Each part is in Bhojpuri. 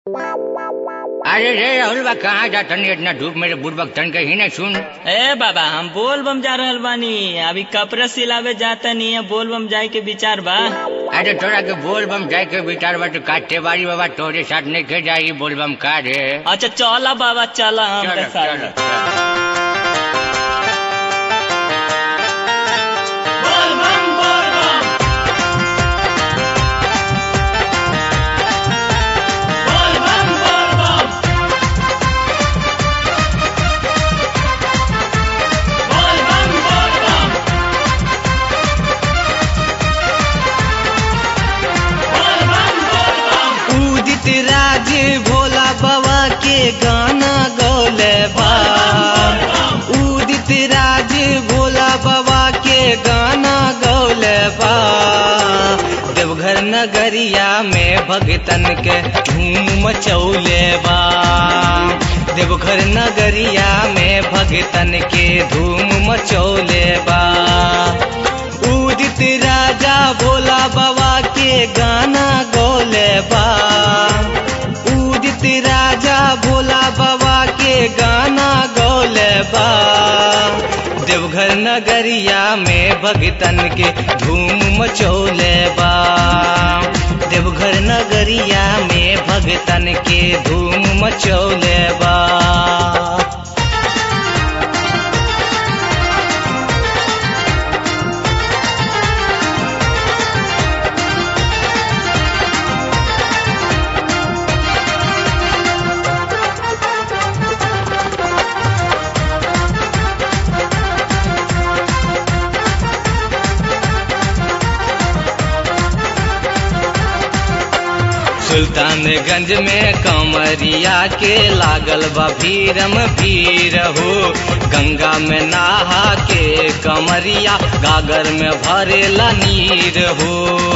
अरे रे राहुल बा कहाँ जा तनी इतना धूप मेरे बुढ़बक तन कहीं नहीं सुन ए बाबा हम बोल बम जा रहल बानी अभी कपड़ा सिलावे जाता नहीं है बोल बम जाए के विचार बा अरे तोरा के बोल बम जाए के विचार बा तो काटे बाड़ी बाबा तोरे साथ नहीं के जाएगी बोल बम का रे अच्छा चला बाबा चला हम चलो, तो साथ चलो, में। चलो। बोल बम बोल बम बोल बम बोल बम बोल बम बोल बम बोल बम बोल बम उदित राज भोला बाबा के गाना गौले बा उदित राज भोला बाबा के गाना गौले बा देवघर नगरिया में भगतन के धूम मचौले बा देवघर नगरिया में भगतन के धूम मचौले बा उदित राजा भोला बाबा के गाना गौले बा उदित राजा भोला बाबा के गाना गौले बा देवघर नगरिया में भगतन के धूम मचौले बा देवघर नगरिया में भगतन के धूम मचौले बा सुल्तानगंज में कमरिया के लागल बा भीरम भीर हो गंगा में नहा के कमरिया गागर में भरेला नीर हो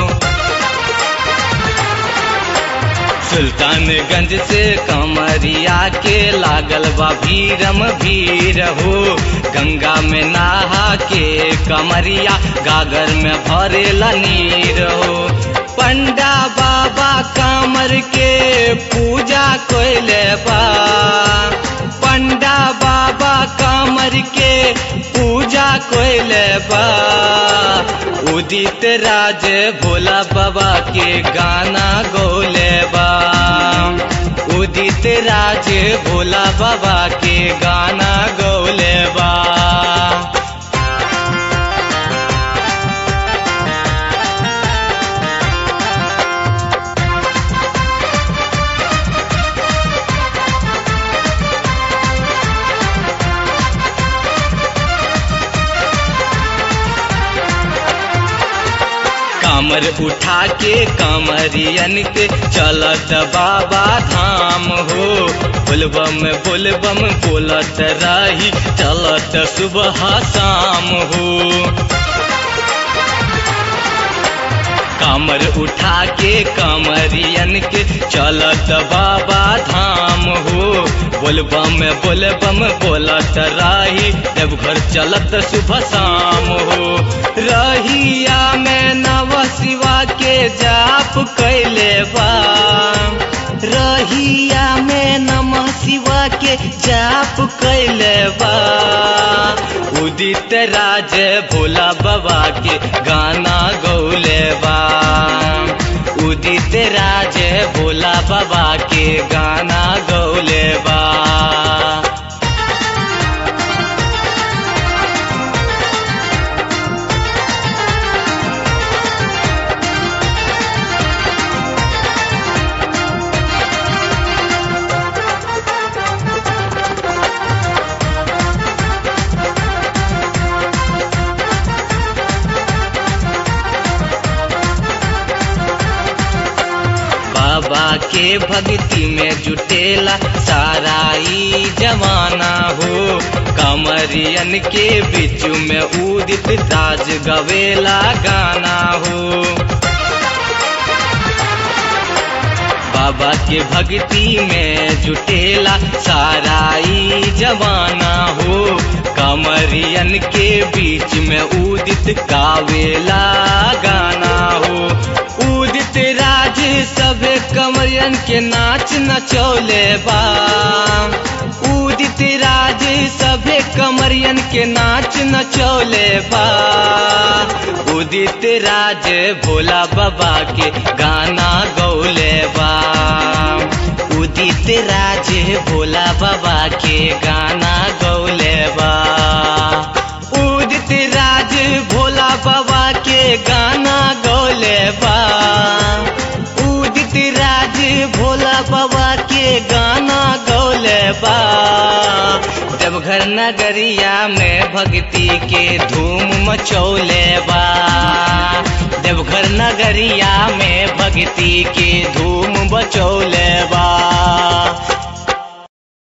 सुल्तानगंज से कमरिया के लागल बा भीरम भीर हो गंगा में नहा के कमरिया गागर में भरेला नीर हो पंडा बाबा कामर के पूजा कोइले बा पंडा बाबा कामर के पूजा कोइले बा उदित राज भोला बाबा के गाना गौले बा उदित राज भोला बाबा के गाना गौले बा कामर उठा के कामरियन के चलत बाबा धाम हो बोलबम बोलबम बोलत रही चलत सुबह शाम हो कामर उठा के कामरियन के चलत बाबा धाम हो बोलबम बोलबम बोलत रही जब घर चलत सुबह शाम हो रहिया में नव शिवा के जाप कैले बा रहिया में नमः शिवा के जाप कैले बा उदित राज भोला बाबा के गाना गौले बा उदित राज भोला बाबा के गाना गौले बा बाबा के भक्ति में जुटेला सारा ई जमाना हो कमरियन के बीच में उदित ताज गवेला गाना हो बाबा के भक्ति में जुटेला सारा ई जवाना हो कमरियन के बीच में उदित कावेला गाना हो उदित राज सबे कमरियन के नाच नचौले बा उदित राज सभे कमरियन के नाच नचौले बा उदित राज भोला बाबा के गाना गौले बा उदित राज भोला बाबा के गाना गौले बा उदित राज भोला बाबा के गाना गौले बा उदित राज भोला बाबा के गाना गौले बा देवघर नगरिया में भक्ति के धूम मचौले बा देवघर नगरिया में भक्ति के धूम बचौले बा